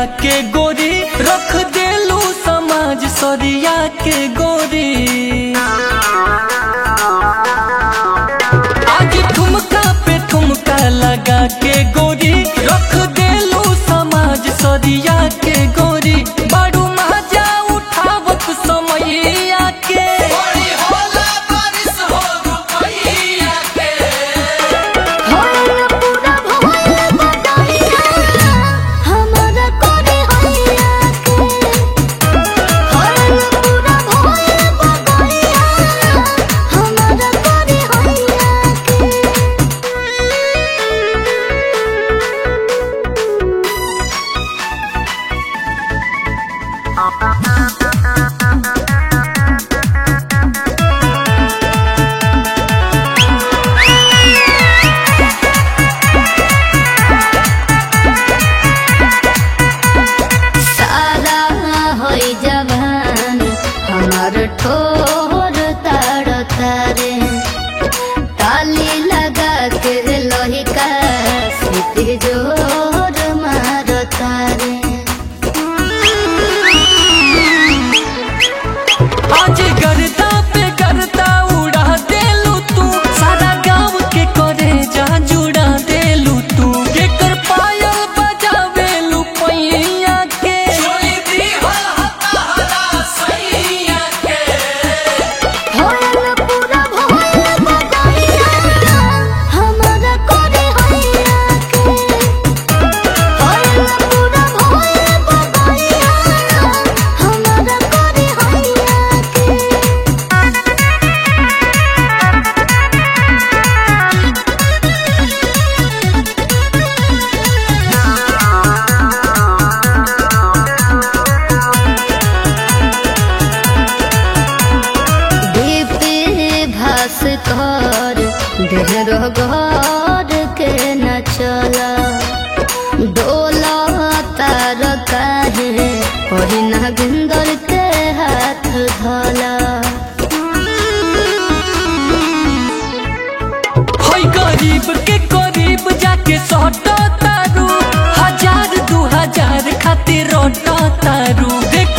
के गोरी रख देलू समाज सरिया के गोरी आज ठुमका पे ठुमका लगा के गोरी रख देलू समाज सरिया के गोरी बड़ू मजा उठावत समैया के होया पूरा भोया बदलिया हमरा करे हैया के होया पूरा भोया बदलिया हमरा करे हैया के सारा होई जवान हमार ठोर ताड़ तारे ताली लगा के लोही का सीटी जोर मार तारे आज गर्दा पे गर्दा उड़ा देलू तू सारा गांव के करे जा जुड़ा देलू तू केकर पायल बजावेलू पैया के होया पूरा भोया बदलिया हमरा करे हैया के होया पूरा भोया बदलिया हमरा करे हैया के दीप्ति भास कर ढेर घर के न चला डोला तार काहे ओही नागिंदर के हाथ धला होई गरीब के करीब जाके सौटा तारू हजार दू हजार खातिर रोटा तारू देख